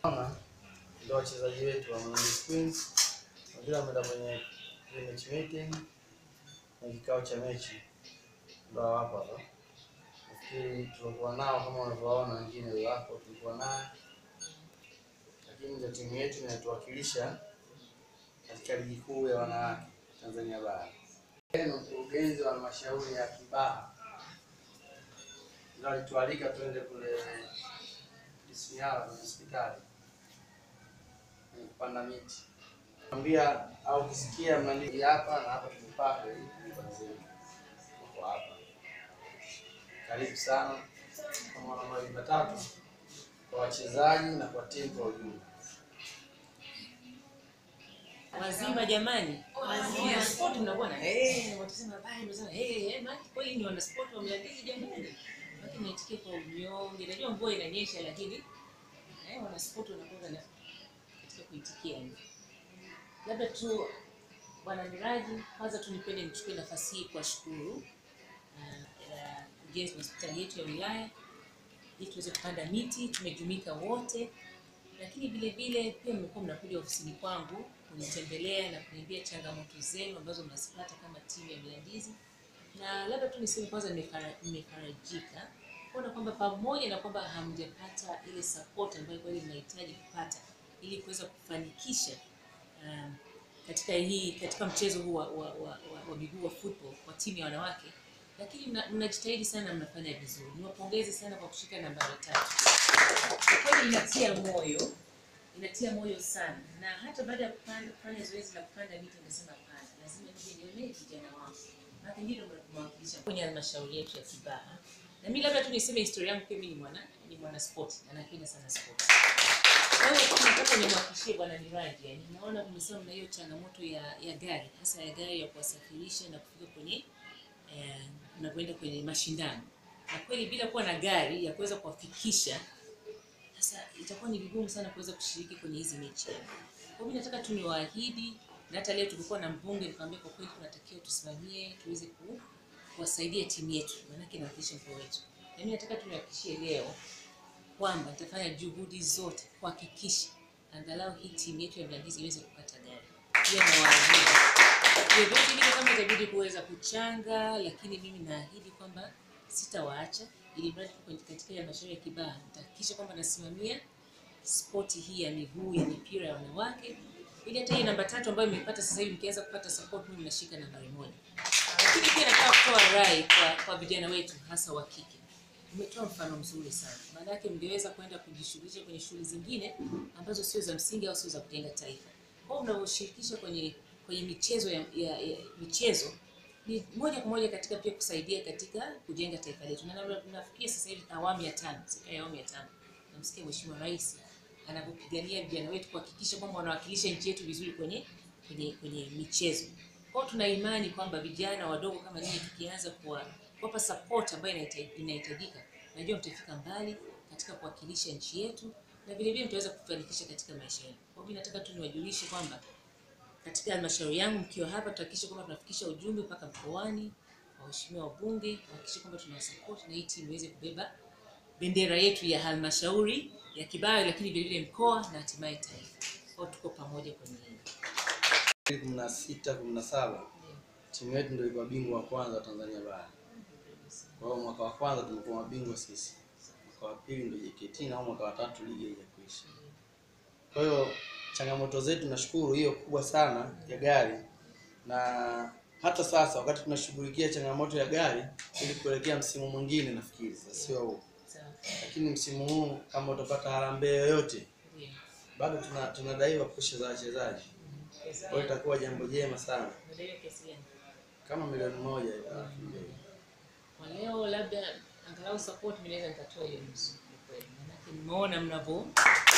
Hawa ndio wachezaji wetu wa Mlimani Queens. Wengine wameenda kwenye pre-match meeting na kikao cha mechi, ndio hapo hapa. Nafikiri tulikuwa nao kama unavyoona, wengine wako tulikuwa naye, lakini ndio timu yetu inatuwakilisha katika ligi kuu ya wanawake Tanzania Bara. Yeye ni mkurugenzi wa halmashauri ya Kibaha, ndio alitualika tuende kule Isinyala kwenye hospitali kwenye kupanda miti. Ambia au ukisikia mnani hapa na hapa tumepaka ili kwanza kwa hapa. Karibu sana kwa mwana mawili matatu kwa wachezaji na kwa timu kwa ujumla. wazima jamani, wana sport mnakuwa na eh, watasema baya, mnasema eh, eh, maana kweli ni wana sport wa Mlandizi jamani, lakini naitikia kwa unyonge. Najua mvua inanyesha, lakini eh, wana sport wanakuwa na katika kuitikia hivi. Labda tu bwana Miraji, kwanza tu nipende nichukue nafasi hii kuwashukuru ujenzi wa hospitali yetu ya wilaya ili tuweze kupanda miti, tumejumuika wote lakini vile vile pia mmekuwa mnakuja ofisini kwangu kunitembelea na kuniambia changamoto zenu ambazo mnazipata kama timu ya Mlandizi, na labda tu niseme kwanza, nimefara- nimefarajika kuona kwamba pamoja na kwamba hamjapata ile support ambayo kweli mnahitaji kupata ili kuweza kufanikisha um, katika hii katika mchezo huu wa, wa, wa, wa, wa miguu wa football kwa timu ya wanawake, lakini mna- mnajitahidi sana, mnafanya vizuri. Niwapongeze sana kwa kushika nambari tatu kwa kweli inatia moyo, inatia moyo sana. Na hata baada ya kupanda kufanya zoezi la kupanda miti, nikasema hapana, lazima nije nione vijana wangu, maana ndio mnawakilisha kwenye halmashauri yetu ya Kibaha. Na mimi labda tu niseme historia yangu, pia mimi ni mwana ni mwana sport na napenda sana sport. Kwa hiyo nataka nimwakishie bwana Miraji, yani naona mmesema mna hiyo changamoto ya ya gari, hasa ya gari ya kuwasafirisha na kufika kwenye eh, mnapoenda kwenye mashindano, na kweli bila kuwa na gari ya kuweza kuwafikisha sasa itakuwa ni vigumu sana kuweza kushiriki kwenye hizi mechi. Kwa hiyo mimi nataka tu niwaahidi, na hata leo tulikuwa na mbunge nikamwambia, kwa kweli tunatakiwa tusimamie tuweze ku, kuwasaidia timu yetu, maanake inawakilisha mkoa wetu. Na mimi nataka tu niwahakikishie leo kwamba nitafanya juhudi zote kuhakikisha angalau hii timu yetu ya Mlandizi iweze kupata gari. Hiyo nawaahidi. Vyovyote vile kama itabidi kuweza kuchanga, lakini mimi naahidi kwamba sitawaacha ili mradi tuko kwenye- katika hii halmashauri ya Kibaha nitahakikisha kwamba nasimamia spoti hii ya miguu ya mipira ya wanawake, ili hata hii namba tatu ambayo imepata sasa hivi mkianza kupata support, mimi nashika nambari moja. Lakini pia nataka kutoa rai kwa, kwa vijana wetu hasa wa kike. Umetoa mfano mzuri sana, maana yake mngeweza kwenda kujishughulisha kwenye shughuli zingine ambazo sio za msingi au sio za kujenga taifa. Kwa hiyo mnavyoshirikisha kwenye kwenye michezo ya, ya, ya michezo ni moja kwa moja katika pia kusaidia katika kujenga taifa letu, na na- nafikiria sasa hivi awamu ya tano, serikali ya awamu ya tano, namsikia Mheshimiwa Rais anavyopigania vijana wetu kuhakikisha kwamba wanawakilisha nchi yetu vizuri kwenye kwenye kwenye michezo. Kwa hiyo tuna imani kwamba vijana wadogo kama nyinyi tukianza kuwa- kuwapa support ambayo inahita- inahitajika, najua mtafika mbali katika kuwakilisha nchi yetu na vile vile mtaweza kufanikisha katika maisha yenu. Kwa hiyo mimi nataka tu niwajulishe kwamba katika halmashauri yangu mkiwa hapa tutahakikisha kwamba tunafikisha ujumbe mpaka mkoani, waheshimiwa wabunge, kuhakikisha kwamba tunawasapoti na hii timu iweze kubeba bendera yetu ya halmashauri ya Kibaha, lakini vile vile mkoa na hatimaye taifa. Kwa hiyo tuko pamoja kwenye hili. kumi na sita kumi na saba timu yetu ndio ilikuwa bingwa wa kwanza wa Tanzania bara. Kwa hiyo mwaka wa kwanza tumekuwa mabingwa sisi, mwaka wa pili ndio JKT na huu mwaka wa tatu ligi haijakwisha. Kwa hiyo changamoto zetu nashukuru hiyo kubwa sana ya gari, na hata sasa wakati tunashughulikia changamoto ya gari ili kuelekea msimu mwingine, nafikiri sasa sio huu, Sawa. lakini msimu huu kama utapata harambee yoyote, Ndio. bado tuna tunadaiwa posho za wachezaji, kwa hiyo itakuwa jambo jema sana Unadaiwa kiasi gani? kama milioni moja hivi, alafu ndio. Kwa leo labda angalau support mimi naweza nikatoa hiyo nusu kwa kweli. Maanake nimeona mnavyo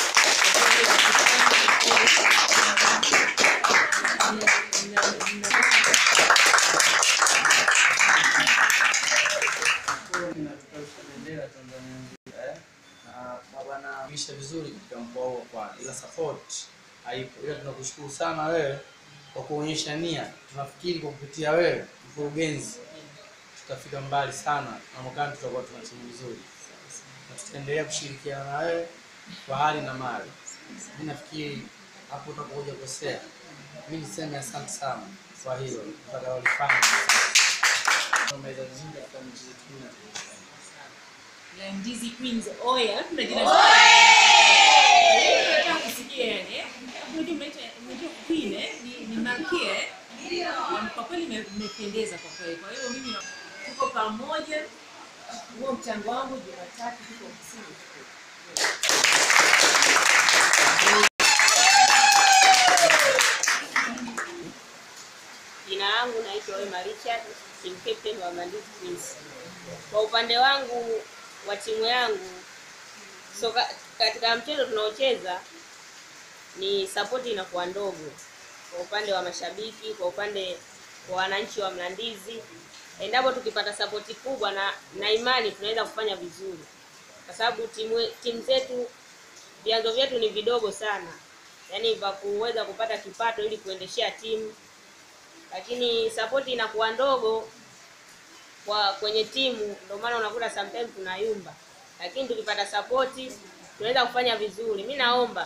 Inatupeperusha bendera Tanzania nzima, eh? Na wanaisha vizuri katika mkoa huo kwa ila support haipo, ila tunakushukuru sana wewe kwa kuonyesha nia. Tunafikiri kwa kupitia wewe mkurugenzi tutafika mbali sana na mwakani tutakuwa tuna timu nzuri, na tutaendelea kushirikiana na wewe kwa hali na mali. Mi nafikiri hapo utakuja kukosea. Mi niseme asante sana kwa hilo utakalolifanya. Umeweza vizuri katika mechi zetu kumi na mbili. Landizi Queens oya, tunajina Nataka kusikia yani. eh? Unajua mnaita unajua queen eh? Ni, ni malkia eh? Na Kwa kweli ime- imependeza kwa kweli. Kwa hiyo mimi na tuko pamoja. Huo mchango wangu Jumatatu tuko ofisini. Jina langu naitwa Wema Richard, team captain wa Mlandizi Queens. Kwa upande wangu wa timu yangu soka, katika mchezo tunaocheza ni support inakuwa ndogo kwa upande wa mashabiki, kwa upande wa wananchi wa Mlandizi. Endapo tukipata sapoti kubwa na, na imani tunaweza kufanya vizuri, kwa sababu timu timu zetu vyanzo vyetu ni vidogo sana, yaani vya kuweza kupata kipato ili kuendeshea timu lakini sapoti inakuwa ndogo kwa kwenye timu, ndio maana unakuta sometimes tunayumba, lakini tukipata sapoti tunaweza kufanya vizuri. Mi naomba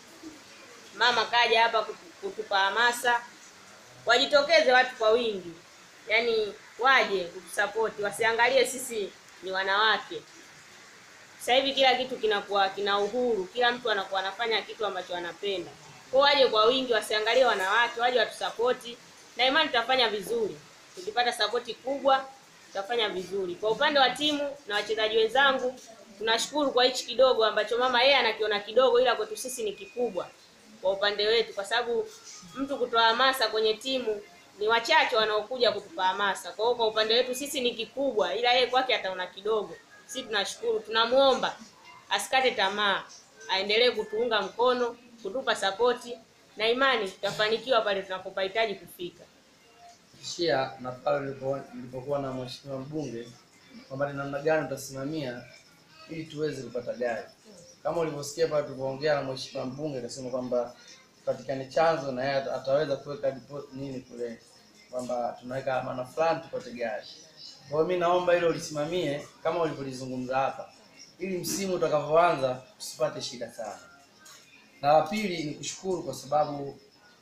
mama kaja hapa kutu- kutupa hamasa, wajitokeze watu kwa wingi, yaani waje kutusapoti, wasiangalie sisi ni wanawake. Sasa hivi kila kitu kinakuwa kina uhuru, kila mtu anakuwa anafanya kitu ambacho anapenda. Kwa waje kwa wingi, wasiangalie wanawake, waje watusapoti, na imani tutafanya vizuri. Tukipata sapoti kubwa, tutafanya vizuri. Kwa upande wa timu na wachezaji wenzangu, tunashukuru kwa hichi kidogo ambacho mama yeye anakiona kidogo, ila kwetu sisi ni kikubwa kwa upande wetu, kwa sababu mtu kutoa hamasa kwenye timu ni wachache wanaokuja kutupa hamasa. Kwa hiyo kwa upande wetu sisi ni kikubwa, ila yeye kwake ataona kidogo. Sisi tunashukuru, tunamuomba asikate tamaa, aendelee kutuunga mkono, kutupa sapoti na imani tutafanikiwa pale tunapopahitaji kufika. Kishia na pale nilipo- nilipokuwa na mheshimiwa mbunge kwamba ni namna gani utasimamia ili tuweze kupata gari. Kama ulivyosikia pale tulipoongea na mheshimiwa mbunge akasema kwamba patikane chanzo na yeye ata- ataweza kuweka depo- nini kule kwamba tunaweka amana fulani tupate gari. Kwa hiyo mimi naomba hilo ulisimamie kama ulivyolizungumza hapa, ili msimu utakavyoanza tusipate shida sana. Na la pili ni kushukuru kwa sababu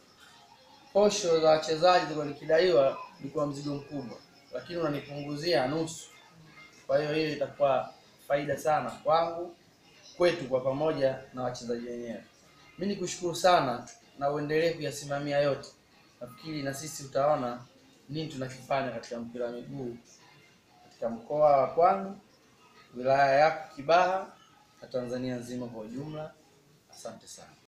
posho za wachezaji zilikuwa nikidaiwa ilikuwa mzigo mkubwa, lakini unanipunguzia nusu. Kwa hiyo hiyo itakuwa faida sana kwangu, kwetu kwa pamoja na wachezaji wenyewe. Mimi nikushukuru sana na uendelee kuyasimamia yote. Nafikiri na sisi utaona nini tunakifanya katika mpira wa miguu katika mkoa wa Pwani, wilaya yako Kibaha na Tanzania nzima kwa ujumla. Asante sana.